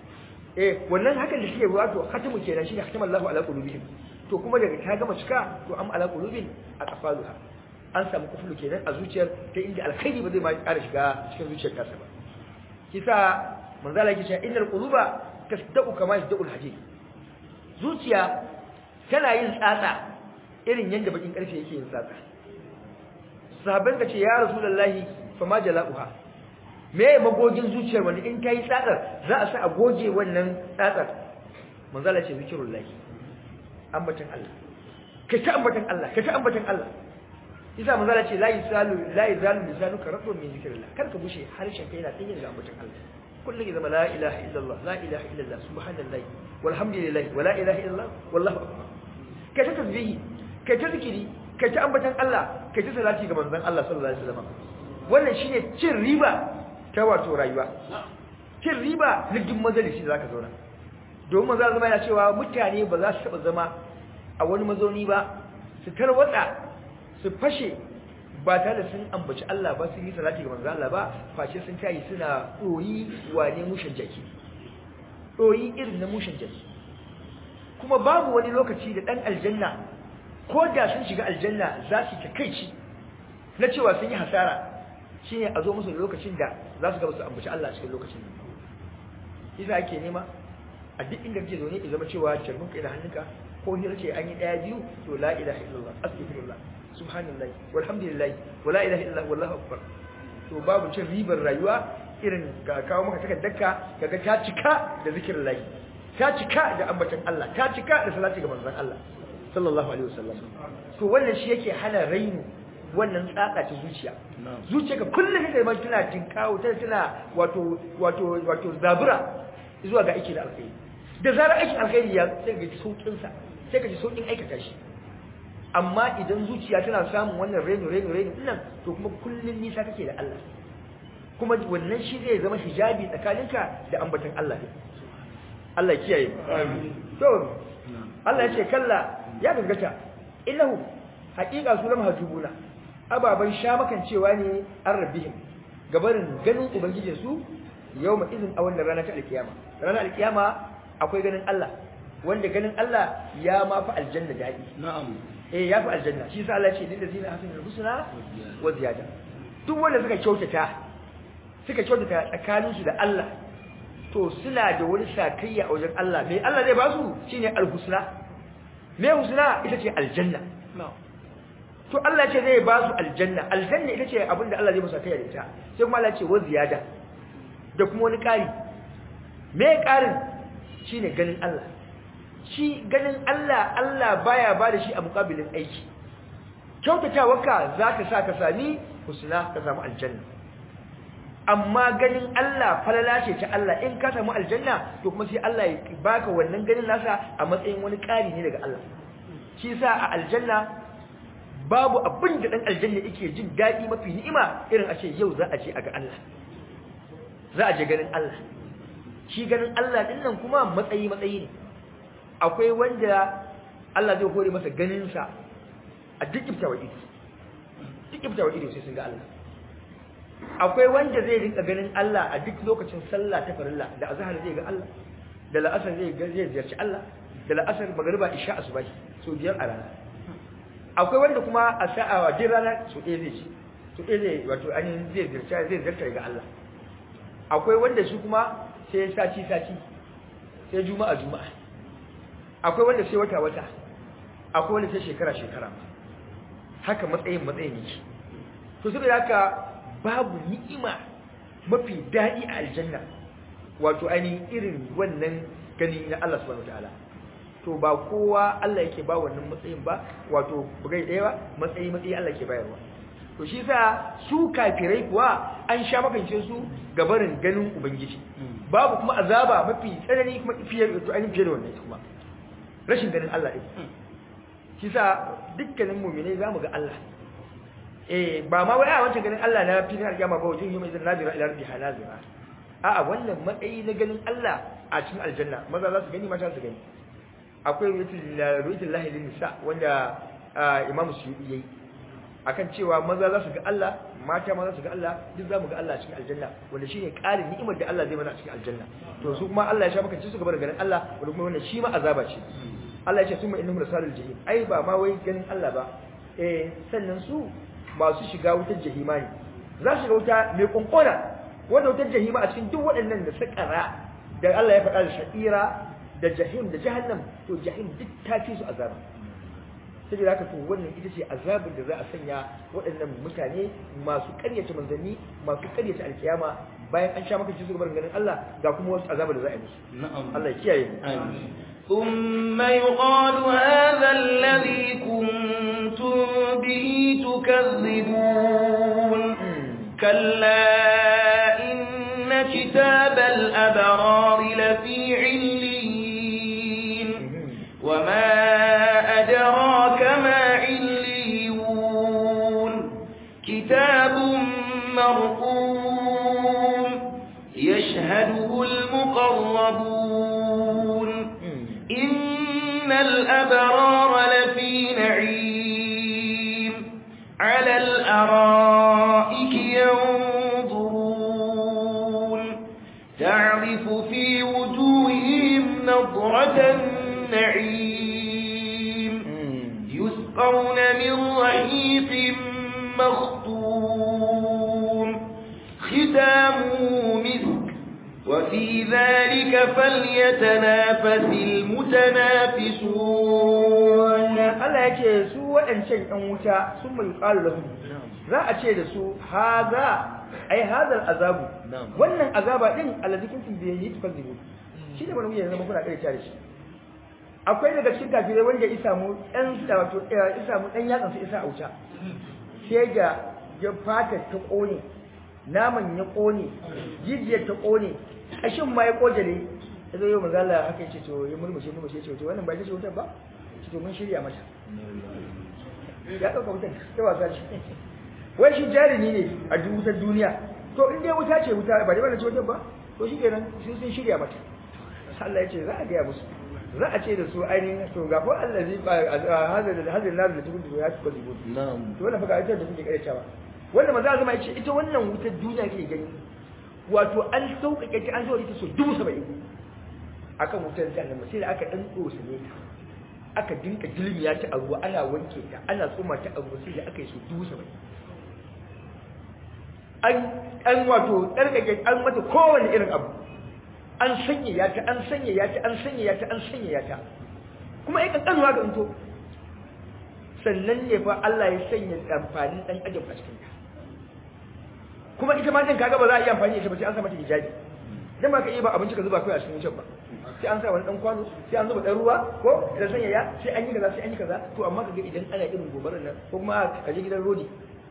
eh wannan hakan da suke wato khatamu kenan shine khatamu Allahu ala qulubihim to kuma daga ta gama cika to am ala qulubin aqfaluha an samu kufulu kenan a zuciyar ta inda alkhairi ba zai ma ƙara shiga cikin zuciyar ta ba kisa manzo Allah yake cewa innal quluba tasdaqu kama yasdaqu alhadid zuciya tana yin tsatsa irin yanda bakin karfe yake yin tsatsa sahabban ka ce ya rasulullahi fa ma jala'uha me magogin zuciyar wani in kai tsatsar za a sa a goge wannan tsatsar manzo Allah ce zikrullahi ambatan Allah kai ta ambatan Allah kai ta ambatan Allah isa manzo Allah ce la yusalu la yuzalu lisanuka rabbun min zikrillah kar ka bushe harshen kai yana tsaye da ambatan Allah kullum ya zama la ilaha illallah la ilaha illallah subhanallahi walhamdulillah wa la ilaha illallah wallahu akbar kai ta tasbihi kai ta zikiri kai ta ambatan Allah kai ta salati ga manzon Allah sallallahu alaihi wasallam wannan shine cin riba ta wato rayuwa cin riba na duk majalisi zaka zauna domin manzo zama yana cewa mutane ba za su taba zama a wani mazauni ba su tarwatsa su fashe ba tare da sun ambaci Allah ba sun yi salati ga manzo Allah ba face sun tayi suna doyi wane mushin jaki doyi irin na mushin jaki kuma babu wani lokaci da dan aljanna ko da sun shiga aljanna za su takeici na cewa sun yi hasara shine a zo musu lokacin da za su gaba su ambaci Allah cikin lokacin nan isa ake nema a duk inda kake zaune ya zama cewa carbin kai da hannunka ko hira ce an yi daya biyu to la ilaha illallah astaghfirullah subhanallahi walhamdulillahi wala ilaha illallah wallahu akbar to babu cin ribar rayuwa irin ga kawo maka takaddarka kaga ta cika da zikirin lahi ta cika da ambatan Allah ta cika da salati ga manzon Allah sallallahu alaihi wasallam to wannan shi yake hana rainu wannan tsaka ta zuciya zuciya ka kullum kake mai tana tinkawo tana tana wato wato wato zabura zuwa ga aiki da alkhairi da zarar aikin alkhairi ya sai ga saukin sa sai ka ji saukin aikata shi amma idan zuciya tana samun wannan reno reno reno dinnan to kuma kullun nisa kake da Allah kuma wannan shi zai zama hijabi tsakaninka da ambaton Allah ne Allah kiyaye amin to Allah ya ce kalla ya gaggata innahu haqiqa su lam hajubuna ababan shamakan cewa ne an rabbihim gabarin ganin ubangijin su yawma izin a wannan rana ta alkiyama ranar alkiyama akwai ganin Allah wanda ganin Allah ya ma fi aljanna dadi na'am eh ya fi aljanna shi sa Allah ya ce lil ladina hasanul husna wa ziyada duk wanda suka kyautata suka kyautata tsakanin su da Allah to suna da wani sakayya a wajen Allah me Allah zai ba su shine alhusna me husna ita ce aljanna to Allah ce zai ba su aljanna aljanna ita ce abinda Allah zai musu sakayya da ita sai kuma Allah ya ce wa ziyada da kuma wani ƙari me ƙarin shine ganin Allah shi ganin Allah Allah baya ba da shi a muƙabilin aiki kyautatawarka za ka sa ka sami husna ka samu aljanna amma ganin Allah falala ce ta Allah in ka samu aljanna to kuma sai Allah ya baka wannan ganin nasa a matsayin wani ƙari ne daga Allah shi sa a aljanna babu abin da dan aljanna yake jin daɗi mafi ni'ima irin a ce yau za a je a ga Allah za a je ganin Allah shi ganin Allah din nan kuma matsayi matsayi ne akwai wanda Allah zai hore masa ganin sa a duk iftawa ido duk iftawa ido sai sun ga Allah akwai wanda zai rinka ganin Allah a duk lokacin sallah ta farilla da azhar zai ga Allah da la'asar zai ga zai ziyarci Allah da la'asar magriba isha asubahi so biyar a rana akwai wanda kuma a sa'a wa din rana so ɗaya zai ci so ɗaya zai wato an zai ziyarci zai ziyarta ga Allah akwai wanda shi kuma sai sati sati sai juma'a juma'a akwai wanda sai wata wata akwai wanda sai shekara shekara haka matsayin matsayin yake to saboda haka babu ni'ima mafi daɗi a aljanna wato ainihin irin wannan gani na Allah subhanahu wataala to ba kowa Allah yake ba wannan matsayin ba wato bugai ɗaya ba matsayi matsayi Allah yake bayarwa to shi sa su kafirai kuwa an sha makance su gabarin ganin ubangiji babu kuma azaba mafi tsanani kuma fiye da ainihin fiye da wannan kuma rashin ganin Allah ɗin shi sa dukkanin mu'minai zamu ga Allah eh ba ma wai a wancan ganin Allah na filin alƙiyama ba wajen yau zan nazira ila rabbiha nazira a'a wannan matsayi na ganin Allah a cikin aljanna maza za su gani mata su gani akwai ruwatul lahi lin nisa wanda Imam Suyuti yayi akan cewa maza za su ga Allah mata ma za su ga Allah duk za mu ga Allah a cikin aljanna wanda shine ƙarin ni'imar da Allah zai mana a cikin aljanna to su kuma Allah ya sha maka su gaba da ganin Allah wanda kuma wannan shi ma azaba ce Allah ya ce summa innahum rasalul jahim ai ba ma wai ganin Allah ba eh sannan su masu shiga wutar jahima ne za su shiga wuta mai kunkuna wanda wutar jahima a cikin duk waɗannan da sakara da Allah ya faɗa da sha'ira da jahim da jahannam to jahim duk ta fi su azaba saboda haka to wannan ita ce azabin da za a sanya waɗannan mutane masu ƙaryata manzanni masu ƙaryata alkiyama bayan an sha maka cikin ganin Allah ga kuma wasu azabar da za a yi musu Allah ya kiyaye mu ثم يقال هذا الذي كنتم به تكذبون كلا إن كتاب الأبرار لفي عليين وما أدراك ما عليون كتاب مرقوم يشهده المقربون إن الأبرار لفي نعيم على الأرائك ينظرون تعرف في وجوههم نظرة النعيم يسقون من رحيق مختوم ختامه مسك وفي ذلك فليتنافس المتنافسون Allah yake su waɗancan ɗan wuta sun mai ƙalu lahum za a ce da su haza ai hazal azabu wannan azaba din allazi kuntum bihi tukazzibu shi ne wani yanzu kuna kai tare shi akwai daga cikin kafirai wanda ya samu ɗan wato ya samu ɗan yatsan su isa a wuta sai ga ya fata ta ƙone naman ya ƙone jijiyar ta ƙone ƙashin ma ya ƙojale ya zo yau mazala haka ce to ya murmushe murmushe ce to wannan ba ita ce wutar ba ce to mun shirya mata ya ɗauka wutar ta wasa shi wai shi jarumi ne a duk wutar duniya to in dai wuta ce wuta ba dai wannan ce wutar ba to shi kenan sun sun shirya mata Allah ya ce za a gaya musu za a ce da su ainihin to ga fa Allah zai ba hazar da hazar nazu da tukun ya tuka zubo na'am to wannan fa ga ita da kuke karyatawa wanda maza zama yace ita wannan wutar duniya ke gani wato an sauƙaƙe ta an zo ita so dubu saba'in akan wutar jahannama sai da aka dan tsosa ne ta aka dinka dilmiya ta a ruwa ana wanke ta ana tsoma ta a ruwa sai da aka yi so dubu saba'in an an wato tsarkake an mata kowane irin abu an sanyaya ta an sanyaya ta an sanyaya ta an sanyaya ta kuma ai kankanuwa ga into sannan ne fa Allah ya sanya amfanin dan adam a cikin ta kuma ita ma din kaga ba za a yi amfani da ita ba sai an sa mata hijabi dan ba ka iya ba abinci ka zuba kai a cikin wucin ba sai an sa wani dan kwano sai an zuba dan ruwa ko da sanyaya sai an yi kaza sai an yi kaza to amma kaga idan ana irin gobarar nan ko kuma ka je gidan rodi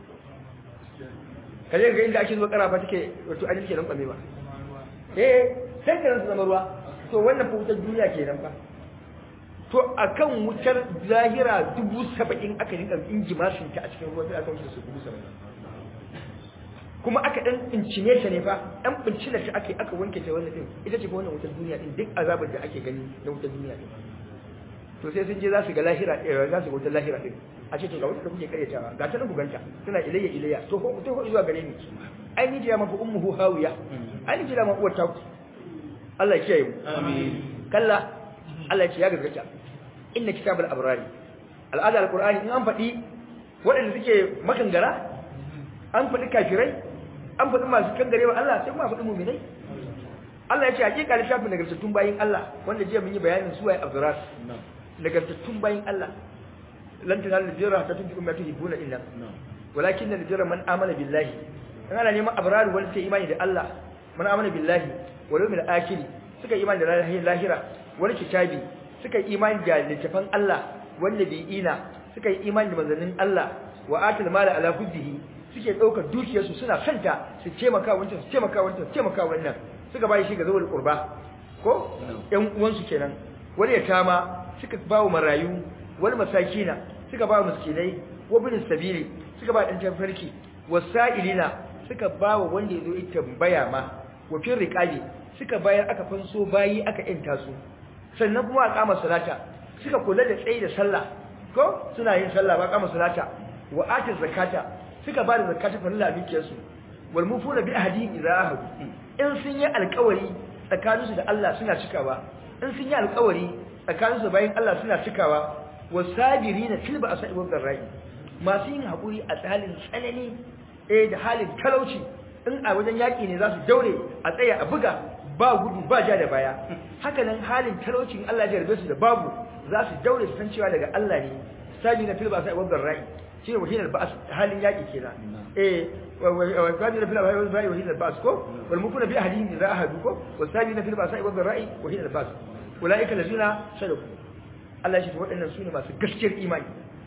ka je ga inda ake zuwa karafa take wato an yake nan kwame ba eh sai ka su zama ruwa to wannan fa wutar duniya kenan fa to akan wutar zahira dubu saba'in aka rinka injimashin ta a cikin ruwa sai aka wuce su dubu saba'in kuma aka dan incine ta ne fa dan bincina ta ake aka wanke ta wannan din ita ce fa wannan wutar duniya din duk azabar da ake gani na wutar duniya din to sai sun je za su ga lahira eh za su ga wutar lahira din a ce to ga wutar da kuke karyatawa ga ta nan ku ganta tana ilayya ilayya to ko to ko zuwa gare ni ai ni jira mafi ummuhu hawiya ai ni jira ma uwar ta Allah ya kiyaye mu amin kalla Allah ya ce ya gaskata inna kitabul abrari al'ada alqur'ani in an faɗi waɗanda suke makangara an faɗi kafirai an faɗi masu kangare wa Allah sai kuma faɗi mu'minai Allah ya ce hakika littafin nagartattun bayin Allah wanda jiya mun yi bayanin su waye abduras nagartattun bayin Allah lan tanalu birra hatta tunfiqu mimma tuhibbuna illa walakin al-birra man amana billahi in ana neman abrar wanda sai imani da Allah man amana billahi wal yawmil akhir suka imani da ranar lahira wani kitabi suka imani da littafan Allah wanda bi ina suka yi imani da manzannin Allah wa atal mala ala hubbihi suke daukar dukiyarsu suna santa su taimaka wancan su taimaka wancan su taimaka wannan suka bai shi ga zawul qurba ko ƴan uwansu kenan wani ya tama suka bawo marayu wani masakina suka bawo miskinai wa bin sabili suka ba dan tafarki wasailina suka bawo wanda yazo ya tambaya ma wa fil riqabi suka bayar aka fanso bayi aka yanta su sannan kuma a kama salata suka kula da tsayi da sallah ko suna yin sallah ba kama salata wa atiz zakata suka ba da zakata fa lillahi bikiyarsu wal mufuna bi ahdihim idza ahadu in sun yi alƙawari tsakaninsu da Allah suna cikawa in sun yi alƙawari tsakaninsu bayan Allah suna cikawa wasabirina fil ba'sa'i wad dharra'i masu yin haƙuri a halin tsanani eh da halin talauci in a wajen yaƙi ne za su daure a tsaya a buga ba gudu ba ja da baya haka nan halin talaucin Allah ya jarbe su da babu za su daure su san cewa daga Allah ne sabi na filba sai wabdar rai shine wahinar ba'as halin yaƙi kenan eh wa sabi na filba sai rai wahinar ba'as ko wal mukuna bi ahadin idza ahadu ko wa sabi na filba sai wabdar rai wahinar ba'as ulaika allazina sadaku Allah ya ce waɗannan su ne masu gaskiyar imani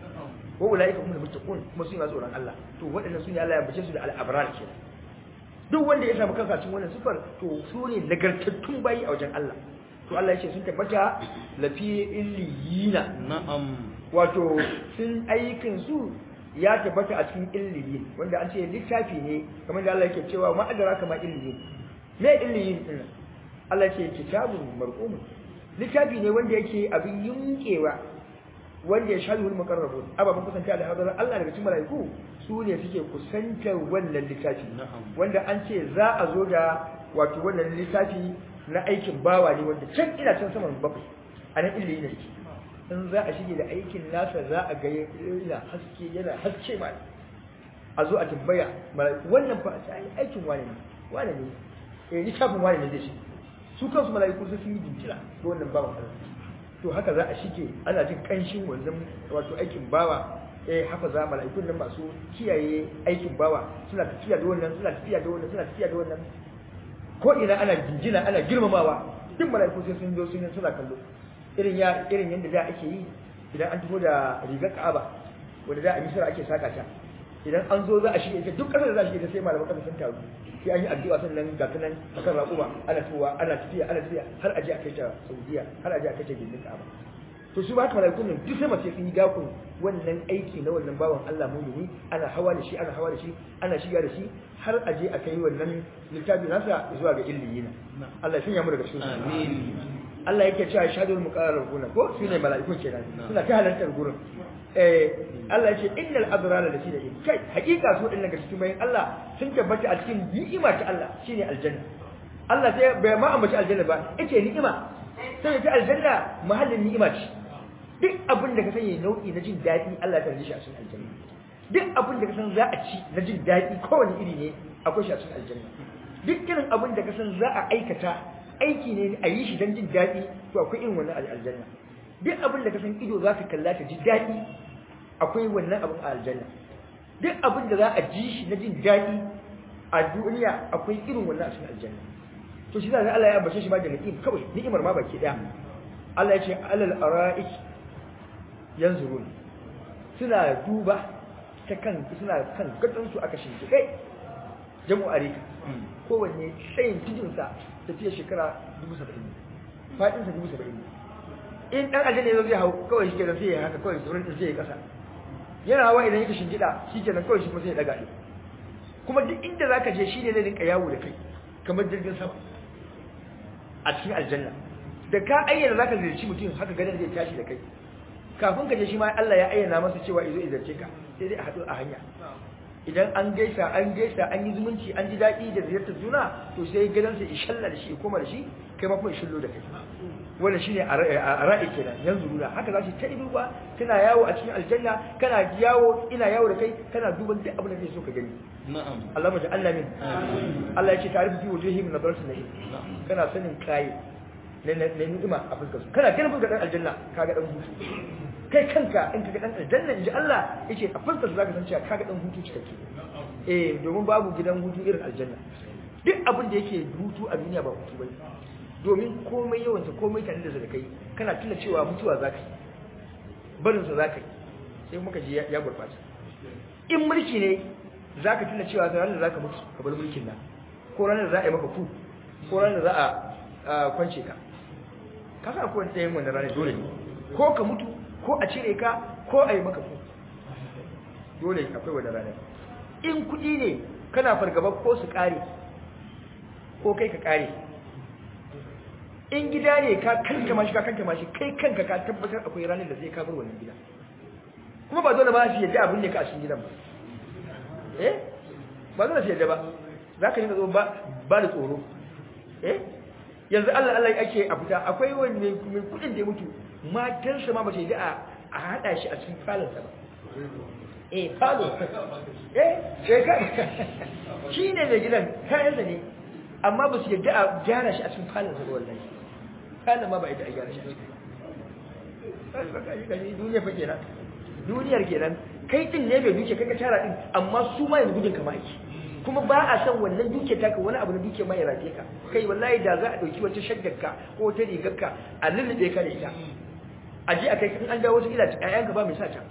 wa ulaika humul muttaqun kuma su ne masu tsoron Allah to waɗannan su ne Allah ya bace su da al-abrar kenan duk wanda ya samu kansa cikin wannan sifar to su ne nagartattun bayi a wajen Allah to Allah ya ce sun tabbata lafi illiyina na'am wato sun aikin su ya tabbata a cikin illiyin wanda an ce littafi ne kamar da Allah yake cewa ma adara kama illiyin me illiyin din Allah ce kitabun marqum littafi ne wanda yake abin yunkewa wanda ya shahi wal muqarrabun ababan kusanta da hadarar Allah daga cikin malaiku su ne suke kusantar wannan littafi wanda an ce za a zo da wato wannan littafi na aikin bawa ne wanda can ina can saman bakwai a nan illi ne yake in za a shige da aikin nasa za a ga yana haske yana haske ma a zo a tambaya malaiku wannan fa sai aikin wane ne wane ne eh littafin wane ne zai shi su kansu malaiku sun yi jinkira ga wannan bawan Allah to haka za a shige ana jin kanshin wannan wato aikin bawa eh haka za mala'ikun nan masu kiyaye aikin bawa suna tafiya da wannan suna tafiya da wannan suna tafiya da wannan ko ina ana jinjina ana girmamawa duk mala'iku sai sun zo sun yi suna kallo irin ya irin yanda da ake yi idan an tafi da rigar Ka'aba wanda da a Misra ake saka ta idan an zo za a shige ita duk kasar da za a shige ta sai malaman kasar sun taru sai an yi addu'a sannan ga kanan akan raƙuma ana tuwa ana tafiya ana tafiya har aje a kai ta Saudiya har aje a kai ta gindin Ka'aba to su ba haka malaikun nan duk sai mace sun yi dakon wannan aiki na wannan bawan Allah mumini ana hawa da shi ana hawa da shi ana shiga da shi har aje a kai wannan littafi nasa zuwa ga illiyina Allah ya sanya mu daga cikin amin Allah yake cewa shahadul muqarrabuna ko su ne mala'ikun kenan suna ta halartar gurin eh Allah ya ce innal abrara da shi da kai hakika su din daga cikin bayan Allah sun tabbata a cikin ni'ima ta Allah shine aljanna Allah sai bai ma ambaci aljanna ba yace ni'ima sai ta aljanna mahallin ni'ima ce duk abin da ka sani nau'i na jin daɗi Allah ta shi a cikin aljanna duk abin da ka san za a ci na jin daɗi kowane iri ne akwai shi a cikin aljanna duk irin abin da ka san za a aikata aiki ne a yi shi don jin daɗi to akwai irin wannan aljanna duk abin da ka san ido za ka kalla ta ji daɗi akwai wannan abin a aljanna duk abin da za a ji shi na jin daɗi a duniya akwai irin wannan a cikin aljanna to shi zai Allah ya ambace shi ma da ni'im kawai ni'imar ma baki daya Allah ya ce alal ara'ik yanzurun suna duba ta kan suna kan gadon su aka shinke kai jamu arika kowanne tsayin tijin sa tafiya shekara 70 fadin sa 70 in dan aljanna yazo zai hau kawai shi kenan sai ya haka kawai sauran sai ya kasa yana hawa idan yake shingida shi kenan kawai shi kuma sai ya daga shi kuma duk inda zaka je shi ne zai rinka yawo da kai kamar jirgin sama a cikin aljanna da ka ayyana zaka ziyarci mutum haka ganin zai tashi da kai kafin ka je shi ma Allah ya ayyana masa cewa izo izarce ka sai dai a haɗu a hanya idan an gaisa an gaisa an yi zumunci an ji daɗi da ziyartar juna to sai gidansa ya shalla da shi ya koma da shi kai ma kuma ya shillo da kai wannan shine a ra'i kenan yanzu nuna haka za shi ta duba tana yawo a cikin aljanna kana yawo ina yawo da kai kana duban duk abin da kake so ka gani na'am Allah mu Allah min Allah ya ce ta'rifu fi wujuhihim nadratul na'im kana sanin kai na ni'ima a fuskar su kana ganin fuskar dan aljanna kaga dan hutu kai kanka in kaga dan aljanna inji Allah yace a fuskar su zaka san cewa kaga dan hutu cikakke eh domin babu gidan hutu irin aljanna duk abin da yake hutu a duniya ba hutu bane domin komai yawansa komai tare da zaka kai kana tuna cewa mutuwa zaka yi barin sa zaka yi sai muka ji ya gurbace in mulki ne zaka tuna cewa ranar da zaka mutu ka bar mulkin nan ko ranar da za a yi maka ku ko ranar da za a kwance ka ka sa ko wani wannan ranar dole ne ko ka mutu ko a cire ka ko a yi maka ku dole akwai wannan ranar in kuɗi ne kana fargaba ko su ƙare ko kai ka ƙare in gida ne ka kanka mashi ka kanka mashi kai kanka ka tabbatar akwai ranar da zai kafar wannan gida kuma ba dole ba su yadda abin ne ka a cikin gidan ba eh ba dole su yadda ba za ka yi zo ba da tsoro eh yanzu Allah Allah ake a fita akwai wani mai kudin da ya mutu matansa ma ba ta yadda a haɗa shi a cikin falonsa ba eh falo eh shekar shi ne mai gidan kayansa ne amma ba su yadda a gyara shi a cikin falonsa ba wallahi falon ma ba yadda a gyara shi a cikin duniya fa kenan duniyar kenan kai din ne bai duke kai ka tara din amma su ma yanzu gudun kama ake kuma ba a san wannan duke taka wani abu na duke ma ya rafe ka kai wallahi da za a dauki wata shaggarka ko wata rigarka a lullube ka da ita a je a kai in an dawo wata ila ƴaƴanka ba mai sa ta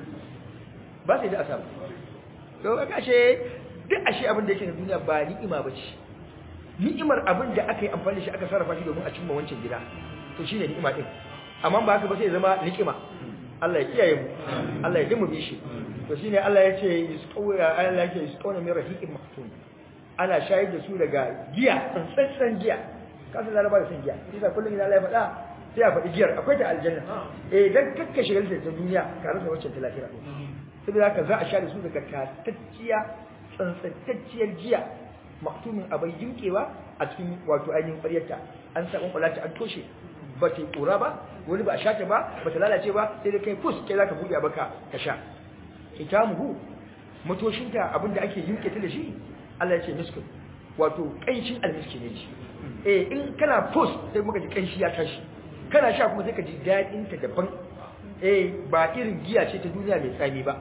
ba sai da asabu to ka ashe duk ashe abin da yake na duniya ba ni'ima ba ce ni'imar abin da aka yi amfani da shi aka sarrafa shi domin a cimma wancan gida to shine ni'ima din amma ba haka ba sai zama ni'ima Allah ya kiyaye mu Allah ya dimu bishi to shine Allah ya ce yusqawya Allah ya ce yusqawna min rahiqin maktum ana shayar da su daga giya tsantsan giya kasan laraba da san giya shi da kullum idan Allah ya faɗa sai ya faɗi giyar akwai ta aljanna eh dan kakka shigar da ta duniya ka rasa wacce ta lafiya saboda haka za a sha da su daga tatacciya tsantsantacciyar giya maktumin abai yinkewa a cikin wato ainihin ƙwaryarta an sa ƙwanƙwalata an toshe ba ta yi ƙura ba wani ba a sha ta ba ba ta lalace ba sai da kai fus kai za ka buɗe baka ka sha ita muhu matoshinta abinda ake yinke ta da shi Allah ya ce miskun wato ƙanshin almiski ne shi eh in kana fus sai muka ji ƙanshi ya tashi kana sha kuma sai ka ji daɗin ta daban eh ba irin giya ce ta duniya mai tsami ba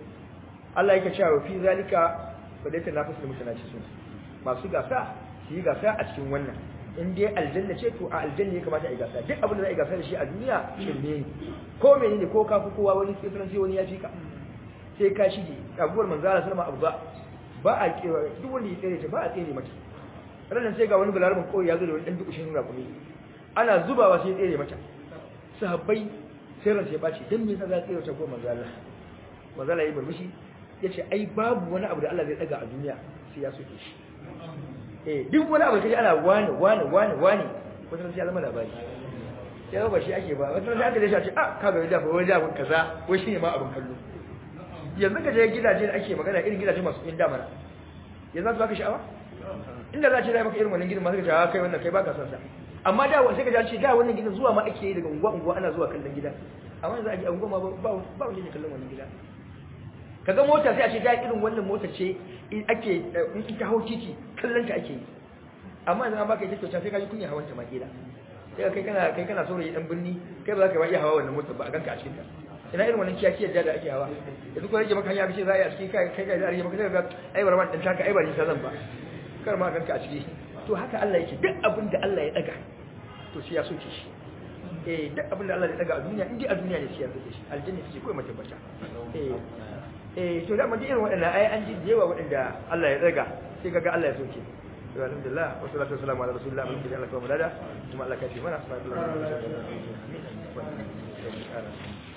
Allah yake cewa fi zalika fadaita nafasul mutanacisun masu gasa su yi gasa a cikin wannan in dai aljanna ce to a aljanna ya kamata a yi gasa duk abin da za a yi gasa da shi a duniya shirme ne ko mene ne ko ka fi kowa wani tsibirin sai wani ya fi ka sai ka shige abubuwar manzara sallama abu ba ba a kewa duk wanda ya tsere ta ba a tsere mata ranar sai ga wani balarabin kawai ya zo da wani ɗan dukushin rakumi ana zubawa sai ya tsere mata sahabbai sai ransa ya ɓaci don me yasa za a tsere ta ko manzala manzala ya yi murmushi ya ce ai babu wani abu da Allah zai ɗaga a duniya sai ya soke shi eh duk wani abu kaji ana wani wani wani wani wata sai ya zama labari sai ba shi ake ba wata sai aka da shi a ce ah kaga yadda ba wani abun kaza wai shine ma abun kallo yanzu ka je gidaje da ake magana irin gidaje masu yin damana yanzu za su baka sha'awa inda za a ce za maka irin wannan gidan masu ka kai wannan kai baka son sa amma da sai ka ji ce da wannan gidan zuwa ma ake yi daga unguwa unguwa ana zuwa kallon gida amma yanzu a ji unguwa ma ba ba wani ne kallon wannan gida kaga mota sai a ce da irin wannan mota ce ake in ita hau titi kallon ta ake yi amma yanzu an baka ita kyauta sai ka ji kunya hawan ta ma kila sai kai kana kai kana saurayi dan birni kai ba za ka iya hawa wannan motar ba a ganka a cikin ta ina irin wannan kiyakiyar da ake hawa yanzu ko rage maka hanya kace za a yi a cikin kai kai kai za a rage maka sai ga ai barman dan taka ai ba ni zan ba kar ma ganka a ciki to haka Allah yake duk abin da Allah ya daga to sai ya soke shi eh duk abin da Allah ya daga a duniya indai a duniya ne sai ya soke shi aljanna ce kai mata bata eh eh to da mun ji irin waɗannan ai an ji yawa waɗanda Allah ya daga sai kaga Allah ya soke to alhamdulillah wa salatu wassalamu ala rasulillah mun ji Allah kuma dada kuma Allah ka fi mana sallallahu alaihi wasallam